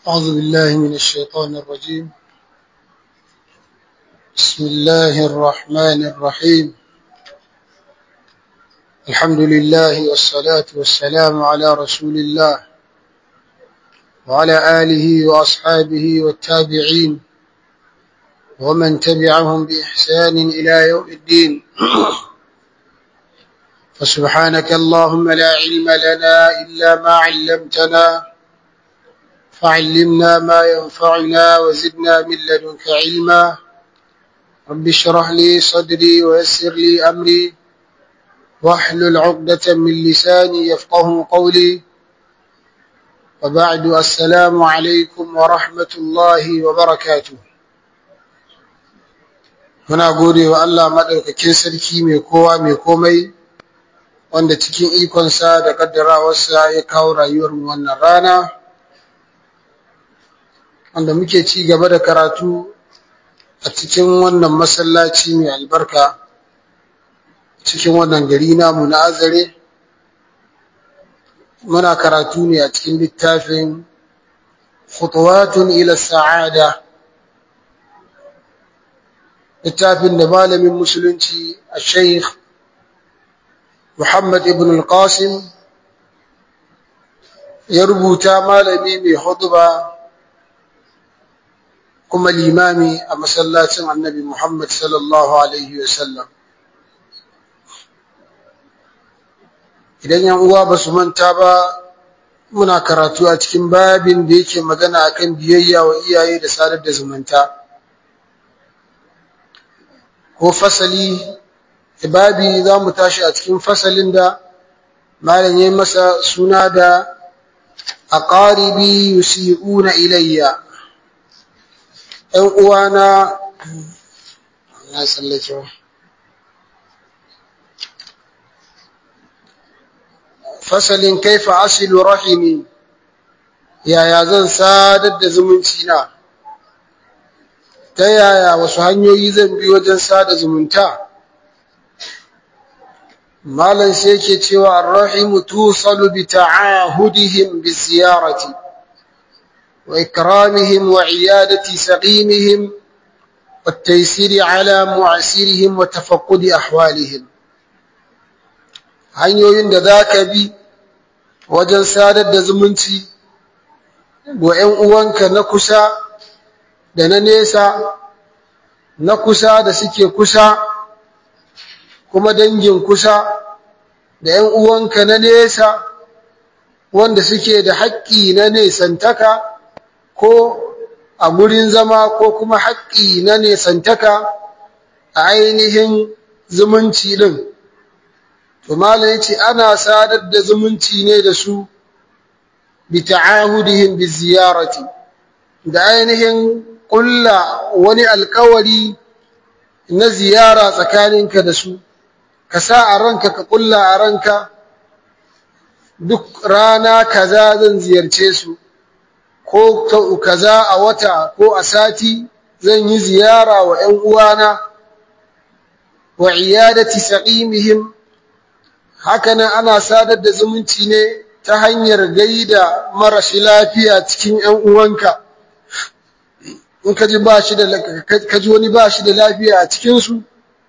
أعوذ بالله من الشيطان الرجيم بسم الله الرحمن الرحيم الحمد لله والصلاة والسلام على رسول الله وعلى آله وأصحابه والتابعين ومن تبعهم بإحسان إلى يوم الدين فسبحانك اللهم لا علم لنا إلا ما علمتنا فعلمنا ما ينفعنا وزدنا من لدنك علما رب اشرح لي صدري ويسر لي أمري واحلل عقدة من لساني يفقه قولي وبعد السلام عليكم ورحمة الله وبركاته muna gode wa Allah maɗaukakin sarki mai kowa mai komai wanda cikin ikonsa da ƙaddarawarsa ya kawo rayuwarmu wannan rana wanda muke ci gaba da karatu a cikin wannan masallaci mai albarka cikin wannan gari namu na azare muna karatu ne a cikin littafin khutuwatun ila sa'ada littafin da malamin musulunci a sheikh muhammad ibn al-qasim ya rubuta malami mai huduba kuma limami a masallacin annabi Muhammad sallallahu Alaihi wasallam. Idan yan uwa ba su manta ba muna karatu a cikin babin da yake magana akan biyayya wa iyaye da sadar da zumunta. Ko fasali, babi za mu tashi a cikin fasalin da malam ya masa suna da aqaribi yusi'una ilayya ‘yan uwana na tsallake fasalin kaifa asilu rahimi yaya zan sadar da zumunci na ta yaya wasu hanyoyi zan bi wajen sada zumunta malam sai yake cewa arrahimu tusalu bi ta'ahudihim bi ziyarati وإكرامهم وعيادة سقيمهم والتيسير على معسرهم وتفقد أحوالهم hanyoyin da za ka bi wajen sadar da zumunci wa ‘yan uwanka na kusa da na nesa na kusa da suke kusa kuma dangin kusa da ‘yan uwanka na nesa wanda suke da haƙƙi na nesantaka ko a gurin zama ko kuma haƙƙi na nesantaka a ainihin zumunci ɗin. To Malam ya ce ana sadar da zumunci ne da su bi ta'ahudihim bi ziyarati da ainihin ƙulla wani alkawari na ziyara tsakaninka da su, ka sa a ranka ka ƙulla a ranka duk rana kaza zan ziyarce su. ko kaza a wata ko a sati zan yi ziyara wa ‘yan uwana wa iyadati saqimihim hakanan ana sadar da zumunci ne ta hanyar gaida marashi lafiya cikin ‘yan uwanka in ka ji wani ba shi da lafiya a cikinsu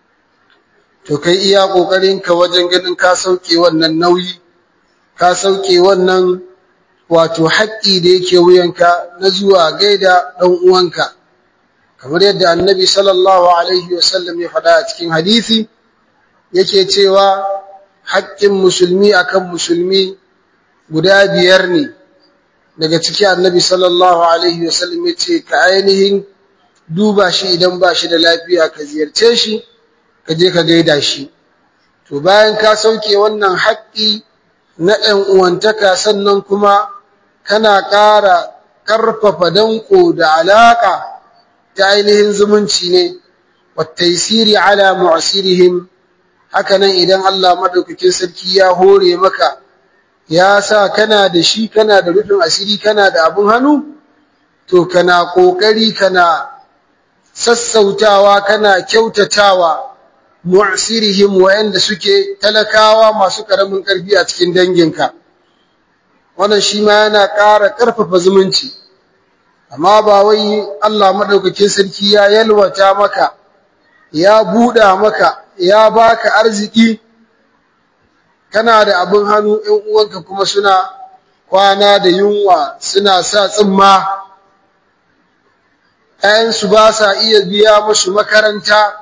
to kai iya ƙoƙarinka wajen ganin ka sauke wannan nauyi ka sauke wannan wato haƙƙi da yake wuyanka na zuwa gaida ɗan uwanka kamar yadda annabi sallallahu alaihi wasallam ya faɗa a cikin hadisi yake cewa haƙƙin musulmi akan musulmi guda biyar ne daga ciki annabi sallallahu alaihi wasallam ya ce ka ainihin duba shi idan ba shi da lafiya ka ziyarce shi ka je ka gaida shi to bayan ka sauke wannan haƙƙi na ɗan uwantaka sannan kuma kana ƙara ƙarfafa danko da alaƙa ta ainihin zumunci ne wattaisiri ala mu'asirihim hakanan idan Allah madaukakin sarki ya hore maka ya sa kana da shi kana da rufin asiri kana da abun hannu to kana ƙoƙari kana sassautawa kana kyautatawa mu'asirihim wa'anda suke talakawa masu ƙaramin ƙarfi a cikin danginka wannan shi ma yana ƙara ƙarfafa zumunci amma ba wai Allah madaukakin sarki ya yalwata maka ya buɗa maka ya baka arziki kana da abin hannu ɗan uwanka kuma suna kwana da yunwa suna sa tsimma ‘ya'yansu ba sa iya biya musu makaranta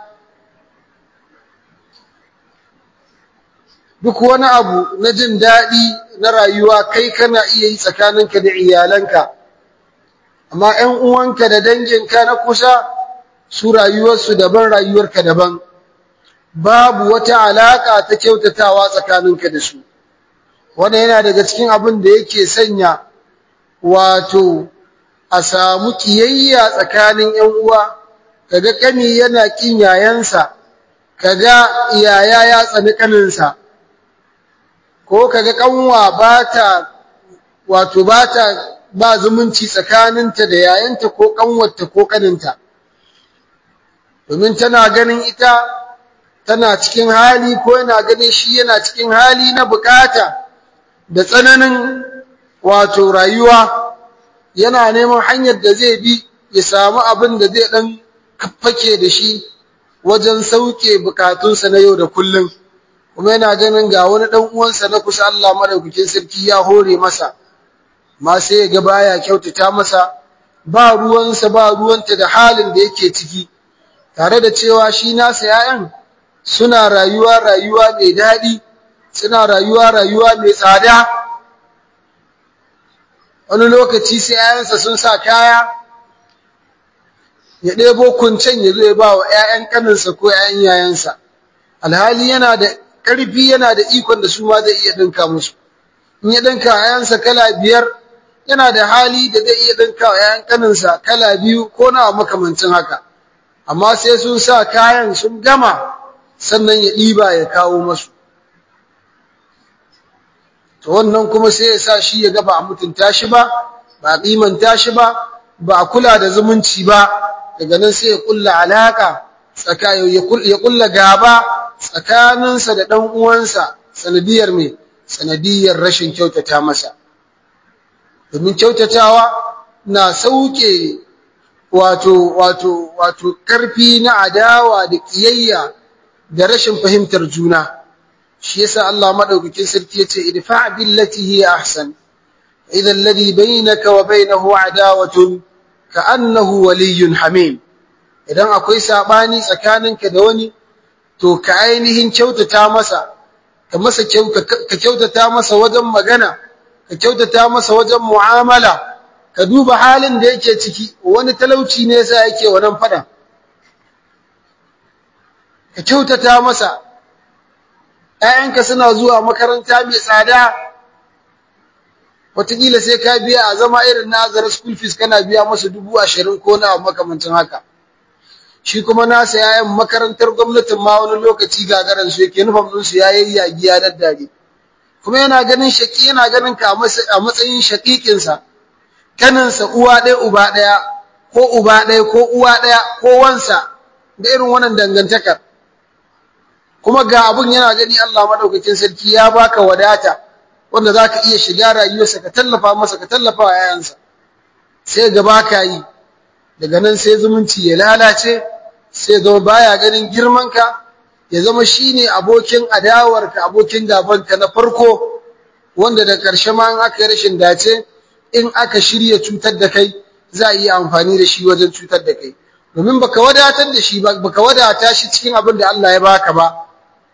duk wani abu na jin daɗi na rayuwa kai kana iya yi tsakaninka da iyalanka amma ‘yan uwanka da danginka na kusa su rayuwarsu daban rayuwarka daban babu wata alaƙa ta kyautatawa tsakaninka da su wannan yana daga cikin abin da yake sanya wato a samu kiyayya tsakanin ‘yan uwa kaga kani yana kin yayansa kaga yaya ya tsani kaninsa ko kaga kanwa bata wato bata ba zumunci tsakaninta da yayanta ko kanwarta ko kaninta domin tana ganin ita tana cikin hali ko yana ganin shi yana cikin hali na bukata da tsananin wato rayuwa yana neman hanyar da zai bi ya samu abin da zai dan fake da shi wajen sauke bukatunsa na yau da kullum kuma yana ganin ga wani dan uwansa na kusa Allah madaukakin sarki ya hore masa ma sai ya ga baya kyautata masa ba ruwansa ba ruwanta da halin da yake ciki tare da cewa shi nasa yayan suna rayuwa rayuwa mai daɗi suna rayuwa rayuwa mai tsada wani lokaci sai yayansa sun sa kaya ya ɗebo kuncen ya zo ya ba wa ‘ya'yan ƙaninsa ko ‘ya'yan yayansa alhali yana da ƙarfi yana da ikon da su ma zai iya ɗinka musu in ya ɗinka ‘ya'yansa kala biyar yana da hali da zai iya ɗinka wa ‘ya'yan ƙaninsa kala biyu ko na makamancin haka amma sai sun sa kayan sun gama sannan ya ɗiba ya kawo masu to wannan kuma sai ya sa shi ya ga ba a mutunta shi ba ba a kimanta shi ba ba a kula da zumunci ba daga nan sai ya kulla alaka ya kulla gaba tsakaninsa da ɗan uwansa sanadiyar mai sanadiyar rashin kyautata masa domin kyautatawa na sauke wato wato wato karfi na adawa da kiyayya da rashin fahimtar juna shi yasa Allah madaukakin sarki yace idfa billati hiya ahsan idha alladhi bainaka wa bainahu adawatun ka'annahu waliyyun hamim idan akwai sabani tsakaninka da wani to ka ainihin kyautata masa ka masa ka kyautata masa wajen magana ka kyautata masa wajen mu'amala ka duba halin da yake ciki wani talauci ne yasa yake wannan fadan ka kyautata masa ‘ya'yanka suna zuwa makaranta mai tsada wataƙila sai ka biya a zama irin na azara school fees kana biya masa dubu ashirin ko na makamancin haka shi kuma nasa ‘ya'yan makarantar gwamnatin ma wani lokaci gagaran su yake nufan ɗinsu ya yi yagi ya daddare kuma yana ganin shaƙi yana ganin ka a matsayin shaƙiƙinsa kaninsa uwa ɗaya uba ɗaya ko uba ɗaya ko uwa ɗaya ko wansa da irin wannan dangantakar kuma ga abun yana gani Allah madaukakin sarki ya baka wadata wanda zaka iya shiga rayuwarsa ka tallafa masa ka tallafa wa yayansa sai ga baka yi daga nan sai zumunci ya lalace sai zama baya ganin girmanka ya zama shine abokin adawarka abokin gabanka na farko wanda da ƙarshe ma in aka yi rashin dace in aka shirya cutar da kai za a iya amfani da shi wajen cutar da kai domin baka wadatar da shi ba baka wadata shi cikin abin da Allah ya baka ba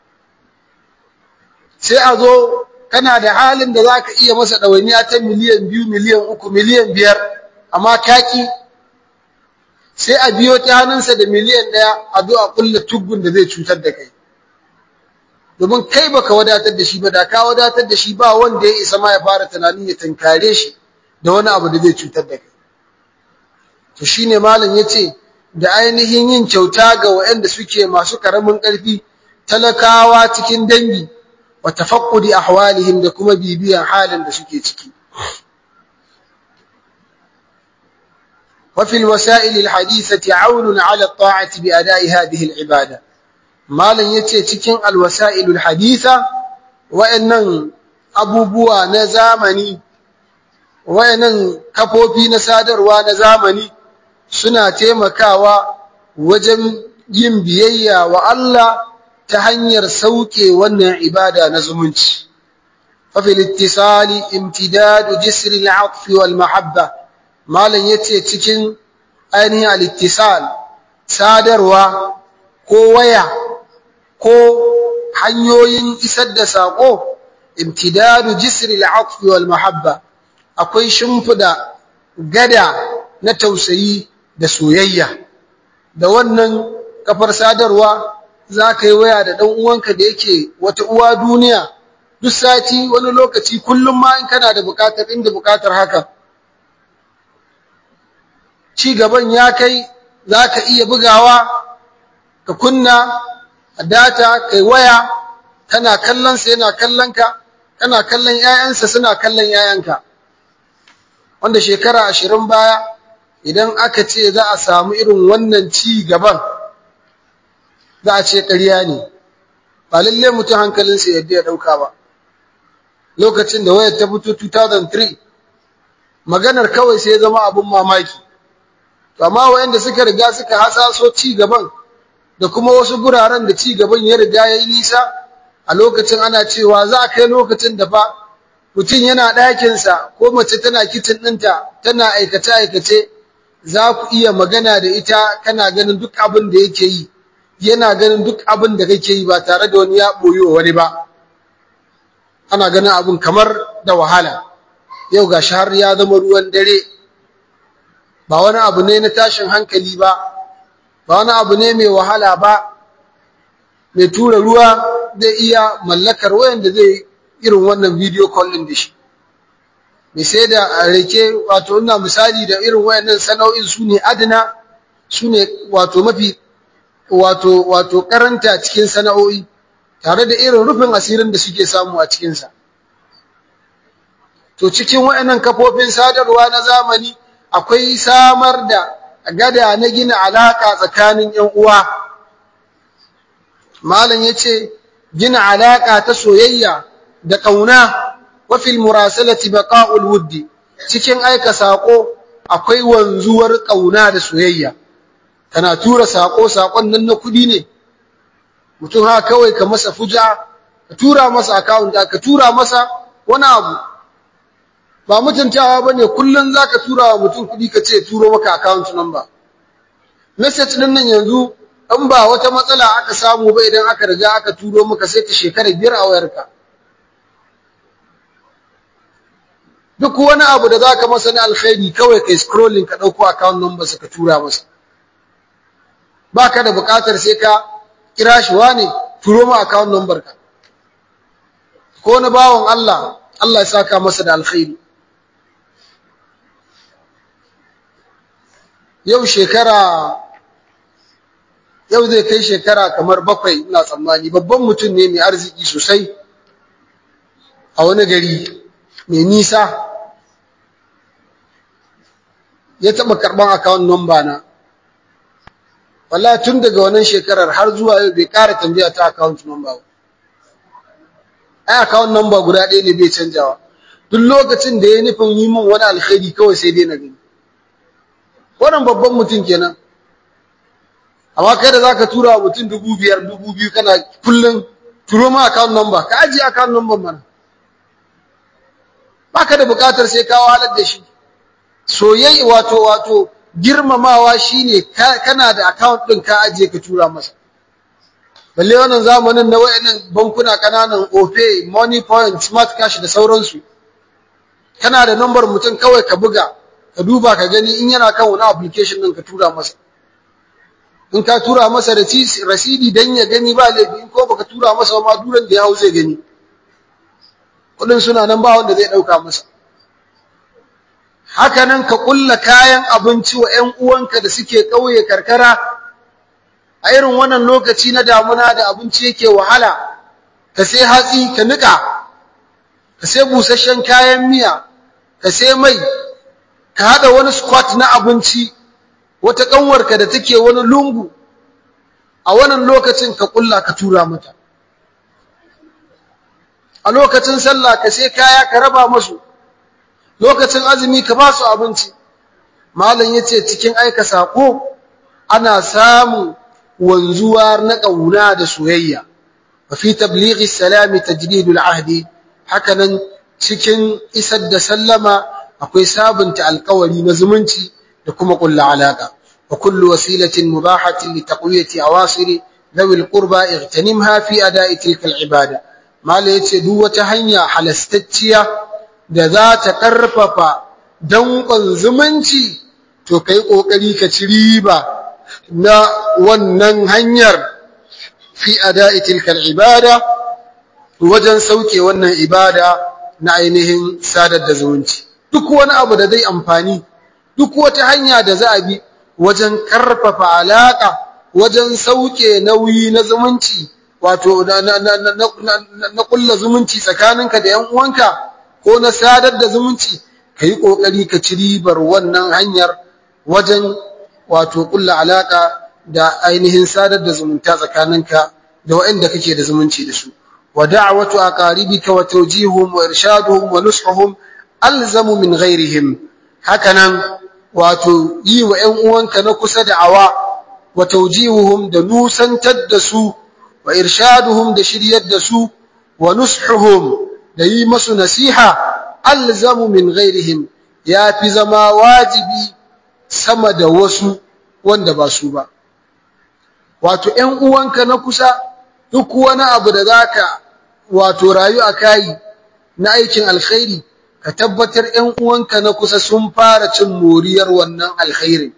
sai a zo kana da halin da zaka iya masa ɗawainiya ta miliyan biyu miliyan uku miliyan biyar amma kaki sai a biyo ta hannunsa da miliyan ɗaya a zo a ƙulla tuggun da zai cutar da kai domin kai baka wadatar da shi ba da ka wadatar da shi ba wanda ya isa ma ya fara tunanin ya tunkare shi da wani abu da zai cutar da kai to shine malam yace da ainihin yin kyauta ga waɗanda suke masu karamin ƙarfi talakawa cikin dangi wa tafaqqudi ahwalihim da kuma bibiyan halin da suke ciki wa fil wasa'il al hadithati 'awnun 'ala at-ta'ati bi ada'i hadhihi al ibada malam yace cikin al wasa'il al haditha wa'annan abubuwa na zamani wayannan kafofi na sadarwa na zamani suna taimakawa wajen yin biyayya wa Allah ta hanyar sauke wannan ibada na zumunci ففي الاتصال امتداد جسر العطف والمحبة مالن yace cikin ainihin al-ittisal sadarwa ko waya ko hanyoyin isar da sako imtidadu jisr al-atf wal mahabba akwai shimfida gada na tausayi da soyayya da wannan kafar sadarwa zaka yi waya da dan uwanka da yake wata uwa duniya duk sati wani lokaci kullum ma in kana da bukatar inda bukatar haka ci gaban ya kai zaka iya bugawa ka kunna data kai waya kana kallon sa yana kallon ka kana kallon ƴaƴansa suna kallon ƴaƴanka wanda shekara 20 baya idan aka ce za a samu irin wannan ci gaban za a ce ƙarya ne ba lalle mutum hankalinsa yadda ya dauka ba lokacin da wayar ta fito 2003 maganar kawai sai zama abun mamaki to amma wayanda suka riga suka hasaso ci gaban da kuma wasu guraren da ci gaban ya riga yayi nisa a lokacin ana cewa za a kai lokacin da fa mutum yana ɗakin sa ko mace tana kitchen ɗinta tana aikace aikace za ku iya magana da ita kana ganin duk abin da yake yi yana ganin duk abin da kake yi ba tare da wani ya boyo wani ba ana ganin abun kamar da wahala yau ga har ya zama ruwan dare ba wani abu ne na tashin hankali ba ba wani abu ne mai wahala ba mai tura ruwa zai iya mallakar wayanda zai irin wannan video calling da shi mai sai da rake wato ina misali da irin wayannan sana'o'in su ne adana su ne wato mafi wato wato karanta cikin sana'o'i tare da irin rufin asirin da suke samu a cikinsa. To cikin waɗannan kafofin sadarwa na zamani akwai samar da gada na gina alaƙa tsakanin ‘yan uwa. Malam ya ce, gina alaƙa ta soyayya da ƙauna wafil murasalati baqa'ul wuddi cikin aika saƙo akwai wanzuwar ƙauna da soyayya. Kana tura saƙo saƙon nan na kuɗi ne, mutum haka kawai ka masa fuja ka tura masa account ka tura masa wani abu ba mutuntawa bane kullun zaka tura wa mutum kudi ka ce turo maka account number message din nan yanzu in ba wata matsala aka samu ba idan aka riga aka turo maka sai ta shekara biyar a wayarka duk wani abu da zaka masa na alkhairi kawai kai scrolling ka dauko account number ka tura masa baka da bukatar sai ka kira shi wane turo mu account number ka ko na bawon Allah Allah ya saka masa da alkhairi yau shekara yau zai kai shekara kamar bakwai ina tsammani babban mutum ne mai arziki sosai a wani gari mai nisa ya taɓa karɓar account number na wallahi tun daga wannan shekarar har zuwa yau bai ƙara tambaya ta account number ba ai account number guda ɗaya ne bai canjawa duk lokacin da ya nufin yi min wani alkhairi kawai sai dai na gani wannan babban mutum kenan amma kai da zaka tura wa mutum dubu biyar dubu biyu kana kullum turo ma account number ka ajiye account number mana baka da buƙatar sai ka wahalar da shi soyayya wato wato girmamawa shine kana da account din ka ajiye ka tura masa balle wannan zamanin na wayannan bankuna kananan Opay Money Point Smart Cash da sauransu kana da number mutum kawai ka buga ka duba ka gani in yana kan wani application din ka tura masa in ka tura masa rasidi dan ya gani ba laifi in ko baka tura masa ma duran da ya hau zai gani kudin suna nan ba wanda zai dauka masa haka nan ka kulla kayan abinci wa ƴan uwanka da suke ƙauye karkara a irin wannan lokaci na damuna da abinci yake wahala ka sai hatsi ka nika ka sai busasshen kayan miya ka sai mai ka hada wani squat na abinci wata kanwarka da take wani lungu a wannan lokacin ka kulla ka tura mata a lokacin sallah ka sai kaya ka raba musu lokacin azumi ka ba su abinci malam yace cikin aika sako ana samu wanzuwa na kauna da soyayya wa fi tablighi salami tajdidul ahdi hakanan cikin isar da sallama akwai sabunta alƙawari na zumunci da kuma kullu alaka wa kullu wasilatin mubahatin li taqwiyati awasiri ذوي القربى اغتنمها في أداء تلك العبادة ما ليتي دو hanya halastacciya da za ta karfafa danƙon zumunci to kai kokari ka ci riba na wannan hanyar fi ada'i tilka ibada wajen sauke wannan ibada na ainihin sadar da zumunci duk wani abu da zai amfani duk wata hanya da za a bi wajen karfafa alaka wajen sauke nauyi na zumunci wato na kulla zumunci tsakaninka da ‘yan uwanka ko na sadar da zumunci ka yi ƙoƙari ka ci ribar wannan hanyar wajen wato kulla alaƙa da ainihin sadar da zumunta tsakaninka da waɗanda kake da zumunci da su wa da'watu aqaribika wa tawjihum wa irshaduhum wa nushuhum alzamu min ghairihim hakanan wato yi wa ‘yan uwanka na kusa da awa wa tawjihuhum da nusantar da su wa irshaduhum da shiryar da su wa nushuhum da yi masu nasiha alzamu min ghairihim ya fi zama wajibi sama da wasu wanda ba su ba wato ƴan uwanka na kusa duk wani abu da zaka wato rayu a kai na aikin alkhairi ka tabbatar ƴan uwanka na kusa sun fara cin moriyar wannan alkhairin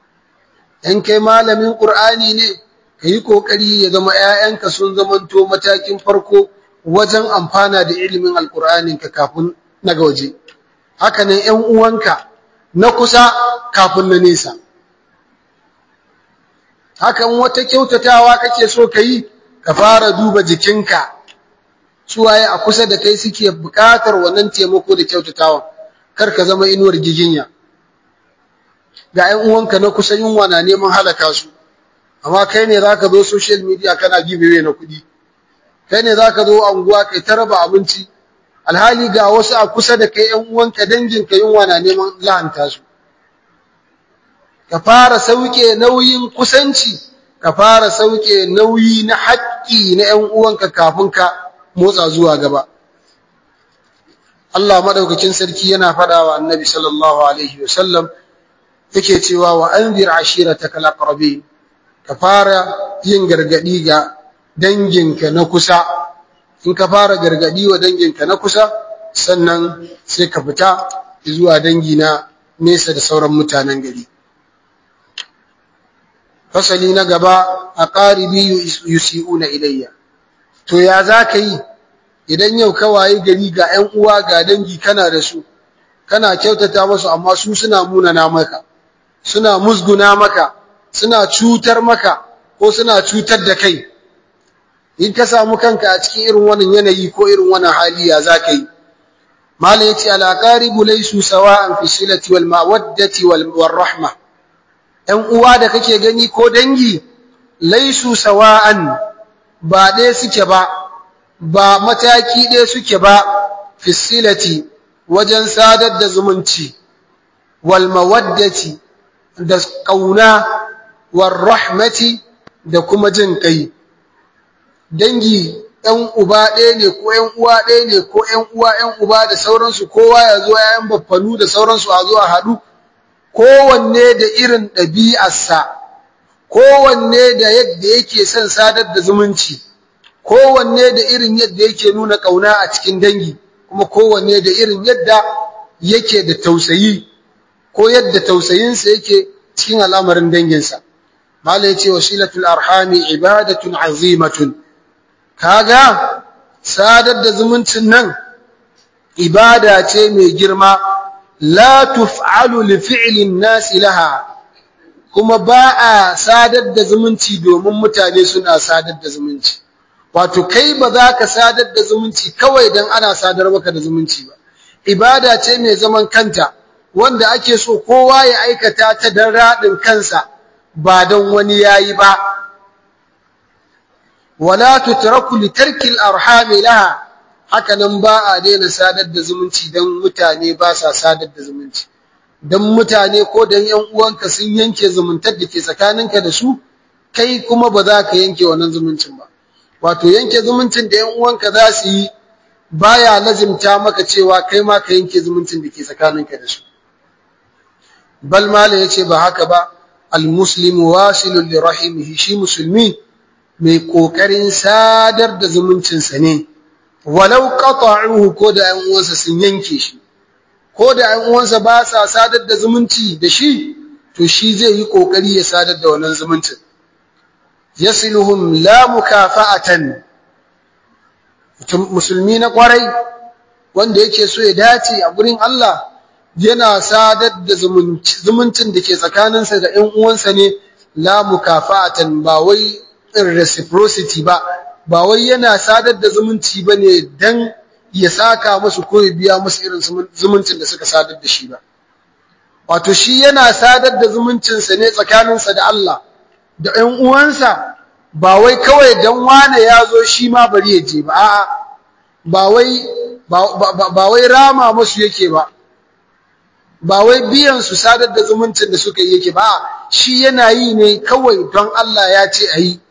in kai malamin Qur'ani ne kayi kokari ya zama ƴaƴanka sun zamanto matakin farko wajen amfana da ilimin alqur'anin ka kafin na waje haka nan ƴan uwanka na kusa kafin na nesa hakan wata kyautatawa kake so kayi ka fara duba jikinka suwaye a kusa da kai suke buƙatar wannan taimako da kyautatawa kar ka zama inuwar giginya ga ƴan uwanka na kusa yunwa na neman halaka su amma kai ne zaka zo social media kana gibewe na kuɗi kai ne zaka zo anguwa kai ta raba abinci alhali ga wasu a kusa da kai ƴan uwanka danginka yunwa na neman lahanta su ka fara sauke nauyin kusanci ka fara sauke nauyi na haƙƙi na ƴan uwanka kafin ka motsa zuwa gaba Allah madaukakin sarki yana faɗawa Annabi sallallahu alaihi wasallam yake cewa wa anzir ashiratakal aqrabin ka fara yin gargadi ga danginka na kusa in ka fara gargadi wa danginka na kusa sannan sai ka fita zuwa dangi na nesa da sauran mutanen gari fasali na gaba aqaribi yusiuna ilayya to ya zaka yi idan yau ka waye gari ga ƴan uwa ga dangi kana da su kana kyautata musu amma su suna munana maka suna musguna maka suna cutar maka ko suna cutar da kai in ka samu kanka a cikin irin wannan yanayi ko irin wannan hali ya zaka yi mala yace al aqaribu laysu sawa'an fi silati wal mawaddati wal rahma ɗan uwa da kake gani ko dangi laysu sawa'an ba ɗaya suke ba ba mataki ɗaya suke ba fi silati wajen sadar da zumunci wal mawaddati da ƙauna war rahmati da kuma jin kai dangi ɗan uba ɗaya ne ko ƴan uwa ɗaya ne ko ƴan uwa ƴan uba da sauransu kowa ya zo ƴaƴan baffanu da sauransu a zo a haɗu kowanne da irin ɗabi'arsa kowanne da yadda yake son sadar da zumunci kowanne da irin yadda yake nuna ƙauna a cikin dangi kuma kowanne da irin yadda yake da tausayi ko yadda tausayinsa yake cikin al'amarin danginsa malai ce wasilatul arhami ibadatun azimatun kaga sadar da zumuncin nan ibada ce mai girma la tuf'alu li fi'lin nasi laha kuma ba a sadar da zumunci domin mutane suna sadar da zumunci wato kai ba za ka sadar da zumunci kawai dan ana sadar maka da zumunci ba ibada ce mai zaman kanta wanda ake so kowa ya aikata ta dan radin kansa ba dan wani yayi ba wala tutraku li tarki al-arham laha haka nan ba a daina sadar da zumunci dan mutane ba sa sadar da zumunci dan mutane ko dan ƴan uwanka sun yanke zumuntar da ke tsakaninka da su kai kuma ba za ka yanke wannan zumuncin ba wato yanke zumuncin da ƴan uwanka za su yi baya lazimta maka cewa kai ma ka yanke zumuncin da ke tsakaninka da su bal mala yace ba haka ba almuslimu wasilun li rahimihi shi musulmi mai kokarin sadar da zumuncinsa ne walau qata'uhu ko da ƴan uwansa sun yanke shi ko da ƴan uwansa ba sa sadar da zumunci da shi to shi zai yi kokari ya sadar da wannan zumuncin yasiluhum la mukafa'atan musulmi na kwarai wanda yake so ya dace a gurin Allah yana sadar da zumuncin da ke tsakaninsa da ƴan uwansa ne la mukafa'atan ba wai reciprocity ba ba wai yana sadar da zumunci bane dan ya saka musu ko ya biya musu irin zumuncin da suka sadar da shi ba wato shi yana sadar da zumuncinsa ne tsakaninsa da Allah da ƴan uwansa ba wai kawai dan wane ya zo shi ma bari ya je ba a'a ba wai ba wai rama musu yake ba ba wai biyan su sadar da zumuncin da suka yi yake ba shi yana yi ne kawai don Allah ya ce a yi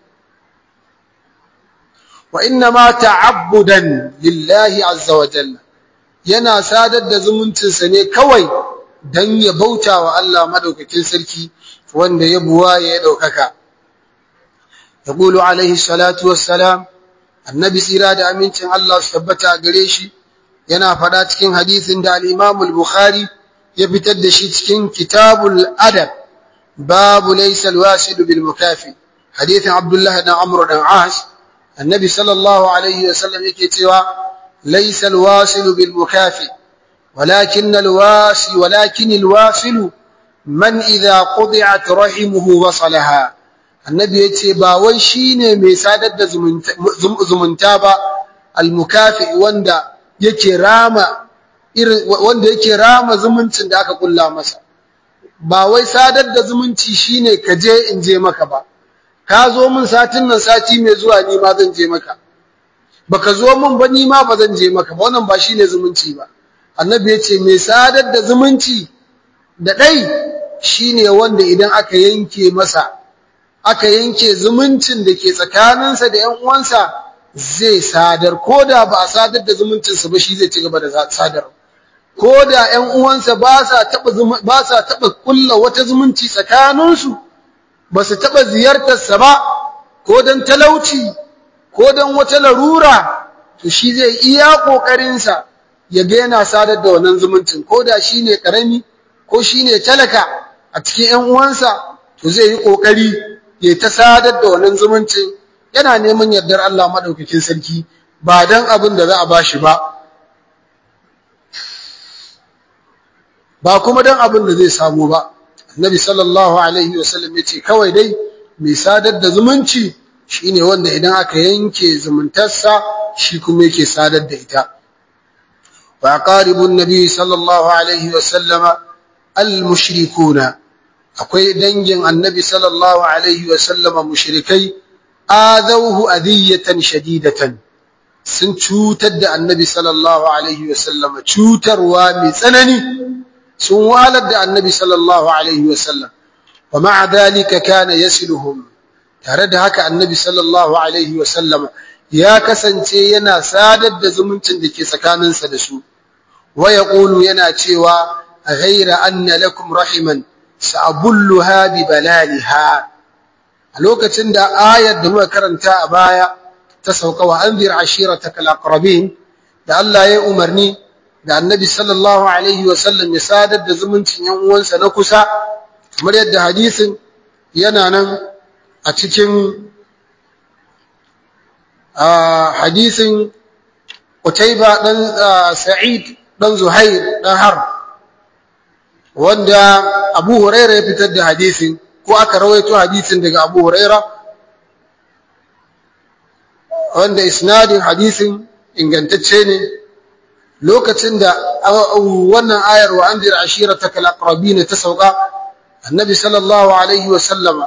wa inna ma ta'abbudan lillahi azza wa jalla yana sadar da zumuncinsa ne kawai don ya bauta wa Allah madaukakin sarki wanda ya buwa ya daukaka yaqulu alaihi salatu wassalam annabi tsira da amincin Allah su tabbata gare shi yana fada cikin hadisin da al-Imam al-Bukhari ya fitar da shi cikin kitabul adab babu laysa al-wasil bil mukafi hadithin Abdullah ibn Amr ibn As annabi sallallahu alaihi wasallam yake cewa laysa al-wasil bil mukafi ولكن الواسي ولكن الواصل من إذا قطعت رحمه وصلها annabi yace ba wai shine mai sadar da zumunta ba almukafi wanda yake rama irin wanda yake rama zumuncin da aka kulla masa ba wai sadar da zumunci shine ka je in je maka ba ka zo min satin nan sati mai zuwa ni ma zan je maka baka zo min ba ni ma ba zan je maka ba wannan ba shine zumunci ba annabi yace mai sadar da zumunci da dai shine wanda idan aka yanke masa aka yanke zumuncin da ke tsakaninsa da ƴan uwansa zai sadar ko da ba a sadar da zumuncinsa ba shi zai ci gaba da sadar ko da ƴan uwansa ba sa taɓa ba sa taɓa kulla wata zumunci tsakaninsu ba su taɓa ziyartarsa ba ko don talauci ko don wata larura to shi zai iya ƙoƙarinsa ya ga yana sadar da wannan zumuncin ko da shi ne ƙarami ko shi ne talaka a cikin ƴan uwansa to zai yi ƙoƙari ya ta sadar da wannan zumuncin yana neman yardar Allah madaukakin sarki ba dan abin da za a bashi ba ba kuma dan abin da zai samu ba annabi sallallahu alaihi wasallam yace kawai dai mai sadar da zumunci shine wanda idan aka yanke zumuntarsa shi kuma yake sadar da ita wa qaribun nabi sallallahu alaihi wasallam al-mushrikuna akwai dangin annabi sallallahu alaihi wasallama mushrikai adawhu adiyatan shadidatan sun cutar da annabi sallallahu alaihi wasallama cutarwa mai tsanani sun walar da annabi sallallahu alaihi wasallam wa ma'a dalika kana yasiluhum tare da haka annabi sallallahu alaihi wasallama ya kasance yana sadar da zumuncin da ke tsakaninsa da su wa yaqulu yana cewa ghaira anna lakum rahiman sa'abulluha bi balaliha a lokacin da ayar da muka karanta a baya ta sauka wa anzir ashirataka alaqrabin da Allah ya umarni da annabi sallallahu alaihi wa sallam ya sadar da zumuncin yan uwansa na kusa kamar yadda hadisin yana nan a cikin hadisin Qutayba dan Sa'id dan Zuhair dan Harb wanda Abu Huraira ya fitar da hadisin ko aka rawaito hadisin daga Abu Huraira wanda isnadin hadisin ingantacce ne lokacin da wannan ayar wa anzir ashirataka alaqrabin ta sauka annabi sallallahu alaihi wa sallama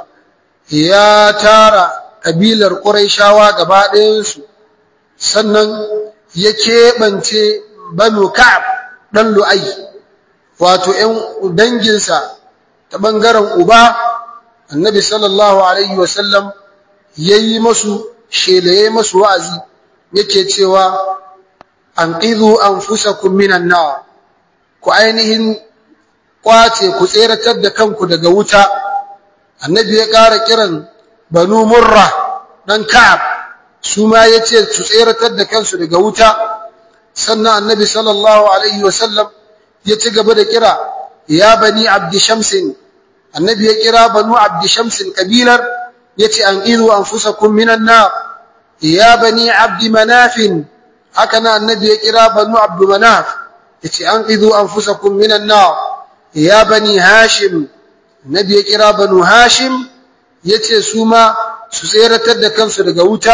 ya tara kabilar quraishawa gaba ɗayan su sannan ya keɓance banu ka'ab ɗan lu'ai wato ‘yan danginsa ta ɓangaren uba annabi sallallahu alaihi wasallam ya yi masu shelaye masu wa'azi yake cewa an ƙizu an fusa minan nawa ku ainihin ƙwace ku tseratar da kanku daga wuta annabi ya ƙara kiran banu murra ɗan ka'ab su ma ya ce su tseratar da kansu daga wuta sannan annabi sallallahu alaihi wasallam ya ci gaba da kira ya bani abdi shamsin annabi ya kira banu abdi shamsin kabilar ya ce an izu an fusa minan na ya bani abdi manafin haka na annabi ya kira banu abdu manaf ya ce an izu an fusa minan na ya bani hashim annabi ya kira banu hashim ya ce su ma su tseratar da kansu daga wuta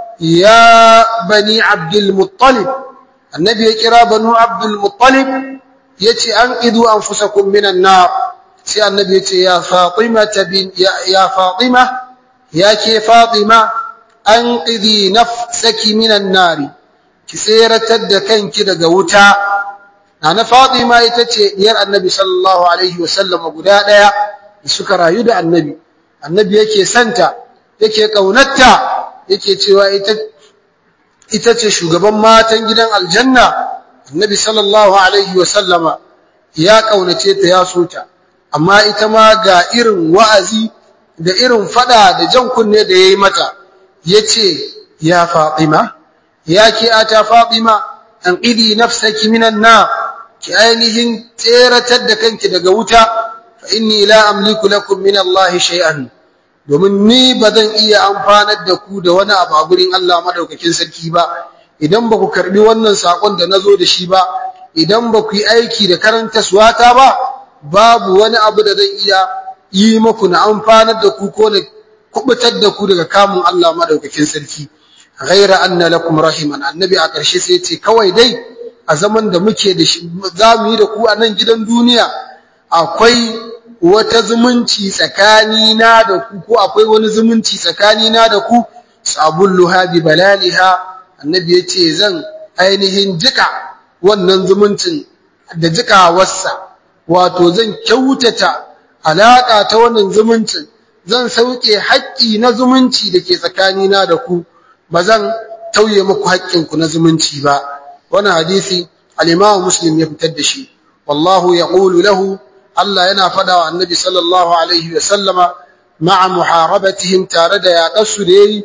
ya bani abdul muttalib annabi ya kira banu abdul muttalib ya ce an idu an fusakun minan na sai annabi ya ce ya fatima ya fatima ya ke fatima an ƙidi nafsaki minan nari ki tseratar da kanki daga wuta na na fatima ita ce diyar annabi sallallahu alaihi wasallam guda ɗaya da suka rayu da annabi annabi yake santa yake ƙaunarta yake cewa ita ita ce shugaban matan gidan aljanna annabi sallallahu alaihi wasallama ya ƙaunace ta ya so ta amma ita ma ga irin wa'azi da irin fada da jan kunne da yayi mata yace ya fatima ya ke ata fatima an qidi nafsaki minan na ki ainihin tseratar da kanki daga wuta fa inni la amliku lakum min Allah shay'an domin ni ba zan iya amfanar da ku da wani abu a gurin Allah madaukakin sarki ba idan ba ku karbi wannan sakon da nazo da shi ba idan ba ku yi aiki da karanta suwata ba babu wani abu da zan iya yi muku na amfanar da ku ko na kubutar da ku daga kamun Allah madaukakin sarki ghaira anna lakum rahiman annabi a ƙarshe sai ya ce kawai dai a zaman da muke da shi za mu yi da ku a nan gidan duniya akwai wata zumunci tsakani na da ku ko akwai wani zumunci tsakani na da ku sabulluha bi balaliha annabi ya ce zan ainihin jika wannan zumuncin da jikawarsa wato zan kyautata alaka ta wannan zumuncin zan sauke haƙƙi na zumunci da ke tsakanina da ku ba zan tauye muku haƙƙinku na zumunci ba wannan hadisi al-Imam Muslim ya fitar da shi wallahu yaqulu lahu Allah yana fada wa Annabi sallallahu alaihi wa sallama ma'a muharabatihim tare da yaƙarsu da yayi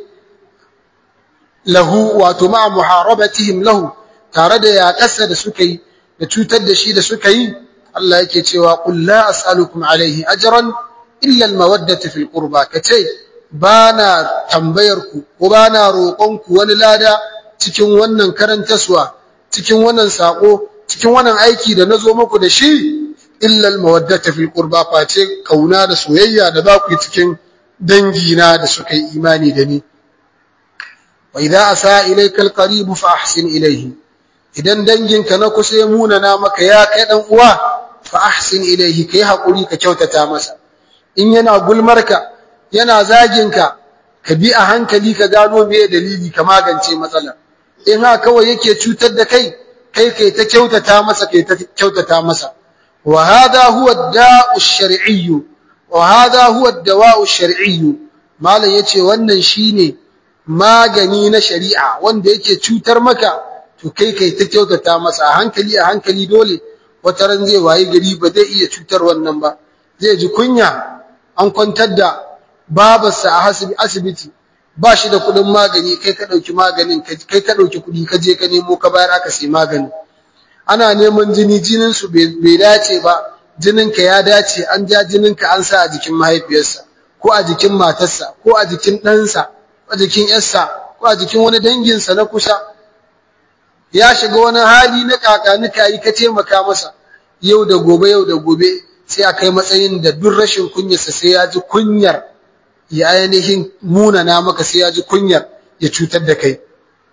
lahu wato ma'a muharabatihim lahu tare da yaƙarsa da suka yi da cutar da shi da suka yi Allah yake cewa qul la as'alukum alaihi ajran illa al-mawaddata fil qurba kace bana tambayar ku ko bana roƙon ku wani lada cikin wannan karantaswa cikin wannan sako cikin wannan aiki da nazo muku da shi illa al-mawaddata fil qurba face kauna da soyayya da za ku yi cikin dangina da suka yi imani da ni wa idza asa ilayka al-qarib fa ahsin ilayhi idan danginka na kusa ya munana maka ya kai dan uwa fa ahsin ilayhi kai hakuri ka kyautata masa in yana gulmarka yana zaginka ka bi a hankali ka gano me dalili ka magance matsalar in ha kawai yake cutar da kai kai kai ta kyautata masa kai ta kyautata masa wa hada huwa ad-da'u ash-shar'i wa hada huwa ad-dawa'u ash-shar'i malan yace wannan shine magani na shari'a wanda yake cutar maka to kai kai ta kyautata masa a hankali a hankali dole wata ran zai wayi gari ba zai iya cutar wannan ba zai ji kunya an kwantar da babarsa a asibiti ba shi da kudin magani kai ka dauki maganin kai ka dauki kudi ka je ka nemo ka bayar aka sai magani ana neman jini jinin su bai dace ba jinin ka ya dace an ja jinin ka an sa a jikin mahaifiyarsa ko a jikin matarsa ko a jikin ɗansa ko a jikin yarsa ko a jikin wani danginsa na kusa ya shiga wani hali na kakanika yi ka taimaka masa yau da gobe yau da gobe sai a kai matsayin da duk rashin kunyarsa sai ya ji kunyar ya ainihin munana maka sai ya ji kunyar ya cutar da kai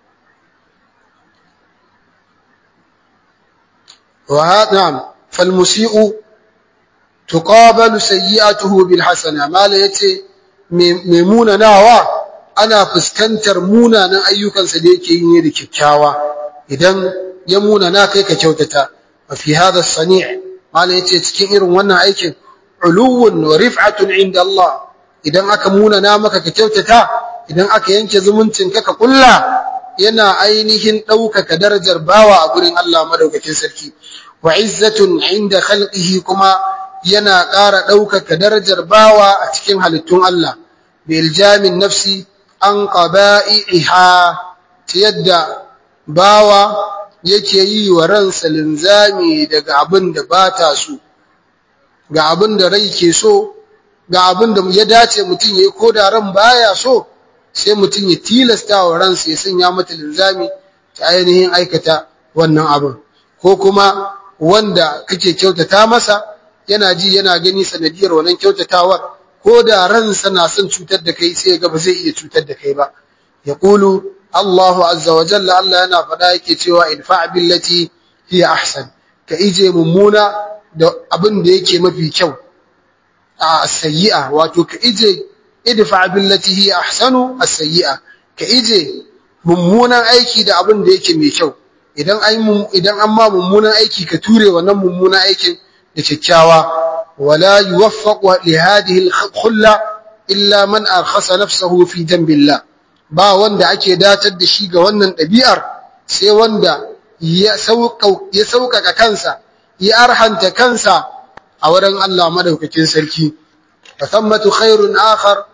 wa hadam fal musii'u tuqabalu sayyi'atuhu bil hasana mala yace mai munanawa ana fuskantar munanan ayyukansa da yake yi ne da kyakkyawa idan ya munana kai ka kyautata wa fi hadha as-sani' malai yace cikin irin wannan aikin uluwun wa rif'atun inda Allah idan aka munana maka ka kyautata idan aka yanke zumuncin ka ka kulla yana ainihin ɗaukaka darajar bawa a gurin Allah madaukakin sarki wa izzatun inda khalqihi kuma yana ƙara ɗaukaka darajar bawa a cikin halittun Allah bi iljamin nafsi an qaba'iha ta yadda bawa yake yi wa ransa linzami daga abin da ba ta so ga abin da rai ke so ga abin da ya dace mutum ya yi ko da ran baya so sai mutum ya tilasta wa ransa ya sanya mata linzami ta ainihin aikata wannan abin ko kuma wanda kake kyautata masa yana ji yana gani sanadiyar wannan kyautatawar ko da ransa na son cutar da kai sai ga ba zai iya cutar da kai ba yaqulu Allahu azza wa jalla Allah yana faɗa yake cewa idfa billati hiya ahsan ka ije mummuna da abin da yake mafi kyau a sayyi'a wato ka ije idfa billati hiya ahsanu as-sayyi'a ka ije mummunan aiki da abin da yake mai kyau idan an idan an ma mummunan aiki ka ture wannan mummunan aikin da kyakkyawa wala yuwaffaqu li hadhihi al-khulla illa man arkhasa nafsahu fi jambillah ba wanda ake datar da shi ga wannan ɗabi'ar sai wanda ya sauƙaƙa kansa ya arhanta kansa a wurin Allah madaukakin sarki fa thammatu khairun akhar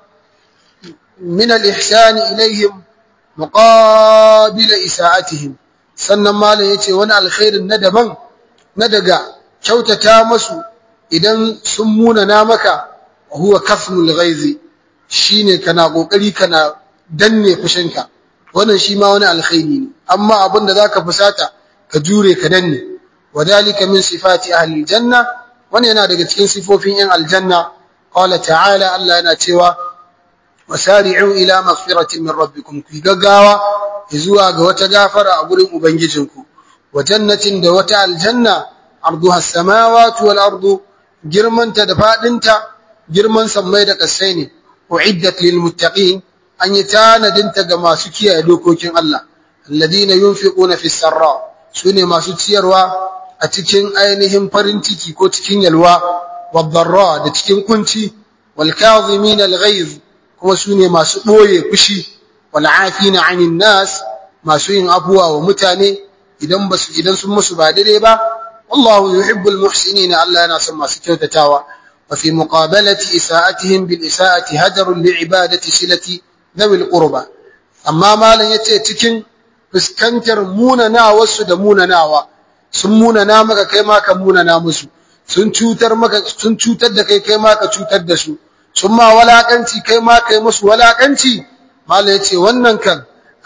min al-ihsan ilayhim muqabila isa'atihim sannan malam yace wani alkhairin na daban na daga kyautata masu idan sun munana maka huwa kasmul ghaizi shine kana kokari kana danne fushinka wannan shi ma wani alkhairi ne amma abin da zaka fusata ka jure ka danne wadalika min sifati ahli aljanna wannan yana daga cikin sifofin yan aljanna qala ta'ala Allah yana cewa wasari'u ila maghfiratin min rabbikum ku gaggawa zuwa ga wata gafara a gurin ubangijinku wa jannatin da wata aljanna arduha as-samawati wal ardu girmanta da fadinta girman sammai da kasai ne uiddat lil muttaqin an yi tanadinta ga masu kiyaye dokokin Allah alladina yunfiquna fi sarra sune masu ciyarwa a cikin ainihin farin ciki ko cikin yalwa wadh-dharra da cikin kunci wal kadhimin al-ghayz kuma sune masu boye fushi wal afina 'anil nas masu yin abuwa wa mutane idan basu idan sun musu ba daidai ba wallahu yuhibbul muhsinin Allah yana son masu kyautatawa wa fi muqabalati isa'atihim bil isa'ati hajarun li'ibadati silati zawil qurba amma malam yace cikin fuskantar munanawa su da munanawa sun munana maka kai ma ka munana musu sun cutar maka sun cutar da kai kai ma ka cutar da su sun ma walakanci kai ma kai musu walakanci malam yace wannan kan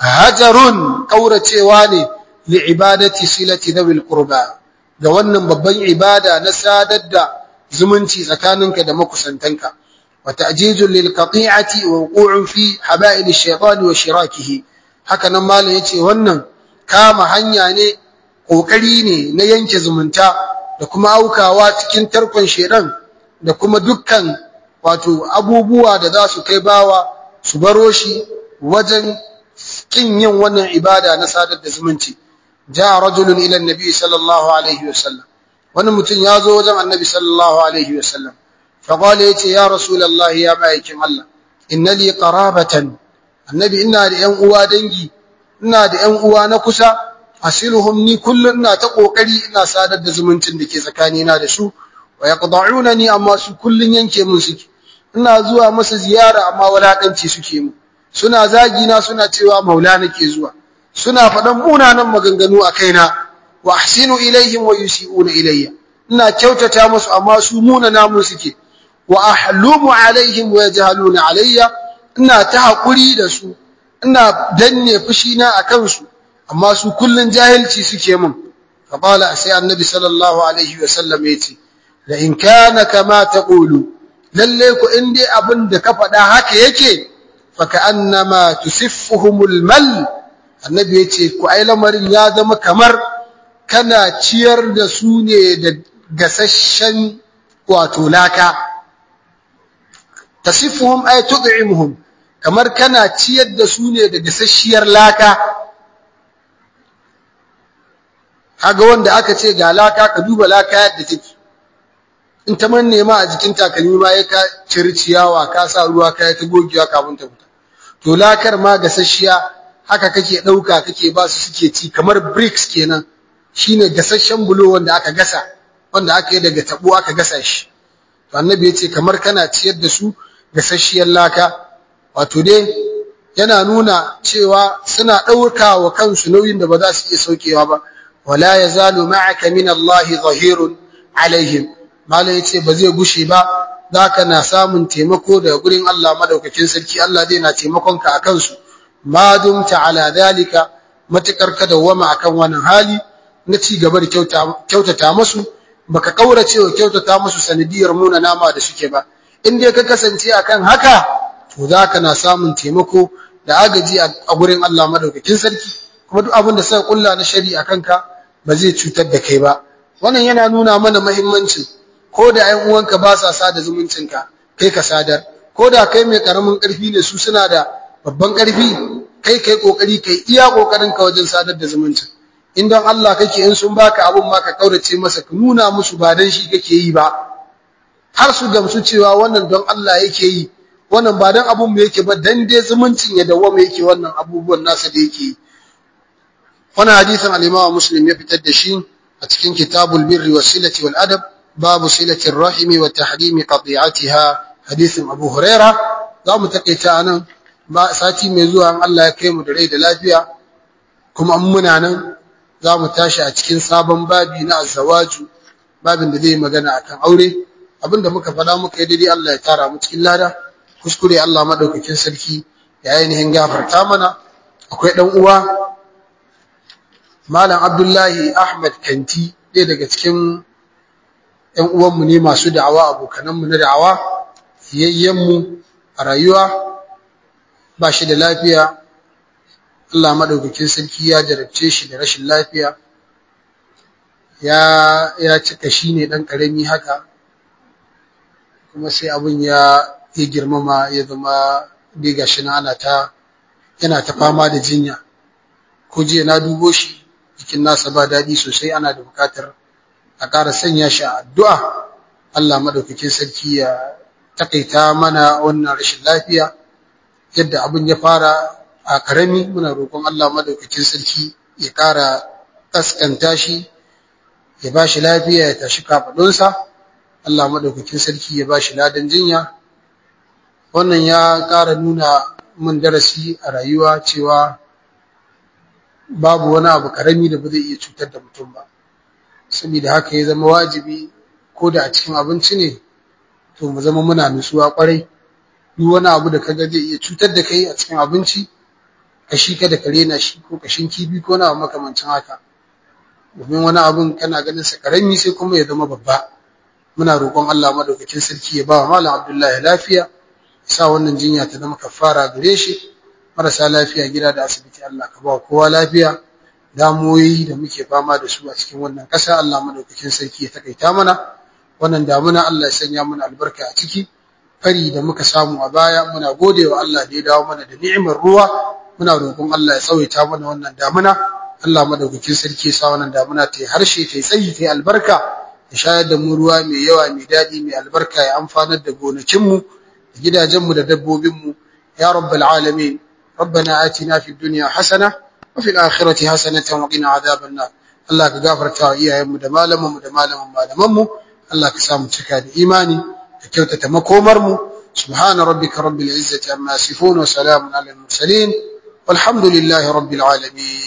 hajarun kauracewa ne li ibadati silati zawil qurba ga wannan babban ibada na sadar da zumunci tsakaninka da makusantanka وتأجيز للقطيعة ووقوع في حبائل الشيطان وشراكه haka nan malam yace wannan kama hanya ne kokari ne na yanke zumunta da kuma aukawa cikin tarkon shedan da kuma dukkan wato abubuwa da za su kai bawa su baro shi wajen kin yin wannan ibada na sadar da zumunci ja rajulun ila annabi sallallahu alaihi wasallam wani mutum ya zo wajen annabi sallallahu alaihi wasallam فقال يتي يا رسول الله يا مايكين الله إن لي قرابة النبي إنا لأن أوا دنجي إنا لأن أوا نكسا أصلهم ني كل إنا تقوقري إنا سادة زمنتن دكي زكانينا دسو ويقضعونني أما سو كل ينكي من سكي إنا زوا مس زيارة أما ولا كنتي سكيمو suna zagina suna cewa maula nake zuwa suna faɗan munanan maganganu a kaina wa ahsinu ilaihim wa yusi'una ilayya ina kyautata musu amma su munana mun suke wa ahlumu alaihim wa yajhaluna alayya ina ta hakuri da su ina danne fushi na akan su amma su kullun jahilci suke mun fa qala sai annabi sallallahu alaihi wa sallam yace la in kana kama taqulu lalle ku in dai abin da ka faɗa haka yake fa ka'annama tusiffuhumul mal annabi yace ku ai lamarin ya zama kamar kana ciyar da su ne da gasasshen wato laka tasifuhum ay tud'imuhum kamar kana ciyar da su ne da gasasshiyar laka kaga wanda aka ce ga laka ka duba laka yadda take in ta manne ma a jikin takalmi ma ya ka ciri ciyawa ka sa ruwa ka ta gogewa kafin ta fita to lakar ma gasasshiya haka kake ɗauka kake ba su suke ci kamar bricks kenan shine gasasshen bulo wanda aka gasa wanda aka yi daga tabo aka gasa shi to annabi ya ce kamar kana ciyar da su gasasshiyar laka wato dai yana nuna cewa suna ɗauka wa kansu nauyin da ba za su iya saukewa ba wala yazalu ma'aka min Allah zahirun alaihim malai yace ba zai gushe ba zaka na samun taimako daga gurin Allah madaukakin sarki Allah zai na taimakon ka akan su ma dumta ala dalika matakar ka dawama akan wannan hali na ci gaba da kyautata musu baka kaurace wa kyautata musu sanadiyar muna nama da suke ba in dai ka kasance akan haka to zaka na samun taimako da agaji a gurin Allah madaukakin sarki kuma duk abin da suka kulla na shari'a kanka ba zai cutar da kai ba wannan yana nuna mana muhimmancin ko da ƴan uwanka ba sa sada zumuncinka kai ka sadar ko da kai mai karamin karfi ne su suna da babban karfi kai kai kokari kai iya kokarin ka wajen sadar da zumuncin in don Allah kake in sun baka abun ma ka kaurace masa ka nuna musu ba dan shi kake yi ba har su gamsu cewa wannan don Allah yake yi wannan ba dan abun mu yake ba dan dai zumuncin ya dawo yake wannan abubuwan nasa da yake yi wannan hadisin al-Imam Muslim ya fitar da shi a cikin Kitabul Birri was Silati wal Adab babu silati ar-rahimi wa tahrimi qati'atiha hadisin Abu Huraira za mu takaita anan ba sati mai zuwa an Allah ya kai mu da rai da lafiya kuma an muna nan za mu tashi a cikin sabon babi na azawaju babin da zai magana akan aure abinda muka faɗa muka yi daidai Allah ya tara mu cikin lada kuskure Allah madaukakin sarki ya ainihin gafarta mana akwai dan uwa Malam Abdullahi Ahmad Kanti ɗaya daga cikin ‘yan uwanmu ne masu da'awa abokananmu na da'awa yayyenmu a rayuwa ba shi da lafiya Allah maɗaukakin sarki ya jarabce shi da rashin lafiya ya ya cika shi ne ɗan ƙarami haka kuma sai abin ya ya girmama ya zama diga shi na ana ta yana ta fama da jinya ko jiya na dubo shi jikin nasa ba daɗi sosai ana da buƙatar a ƙara sanya shi a addu'a Allah maɗaukakin sarki ya takaita mana wannan rashin lafiya yadda abin ya fara a karami muna roƙon Allah madaukakin sarki ya ƙara kaskanta shi ya ba shi lafiya ya tashi kafaɗunsa Allah madaukakin sarki ya ba shi ladan jinya wannan ya ƙara nuna min darasi a rayuwa cewa babu wani abu karami da ba zai iya cutar da mutum ba saboda haka ya zama wajibi ko da a cikin abinci ne to mu zama muna nutsuwa kwarai duk wani abu da kaga zai iya cutar da kai a cikin abinci kashi kada ka rena shi ko kashin kibi ko na makamancin haka domin wani abun kana ganin sa karami sai kuma ya zama babba muna roƙon Allah madaukakin sarki ya ba wa malam Abdullahi lafiya sa wannan jinya ta zama kafara gare shi marasa lafiya gida da asibiti Allah ka ba kowa lafiya damuwoyi da muke fama da su a cikin wannan ƙasa Allah madaukakin sarki ya takaita mana wannan damuna Allah ya sanya mana albarka a ciki fari da muka samu a baya muna gode wa Allah da ya dawo mana da ni'imar ruwa muna roƙon Allah ya tsawaita mana wannan damuna Allah madaukakin sarki ya sa wannan damuna ta yi harshe ta yi tsayi ta yi albarka ya shayar da mu ruwa mai yawa mai daɗi mai albarka ya amfanar da gonakinmu da gidajenmu da dabbobinmu ya rabbal alamin ربنا آتنا في الدنيا حسنة وفي الآخرة حسنة وقنا عذاب النار الله كغفرتا iyayenmu da malamanmu da malaman malamanmu Allah ka samu cika da imani da kyautata makomarmu subhana rabbika rabbil izzati amma yasifun wa salamun alal mursalin walhamdulillahi rabbil alamin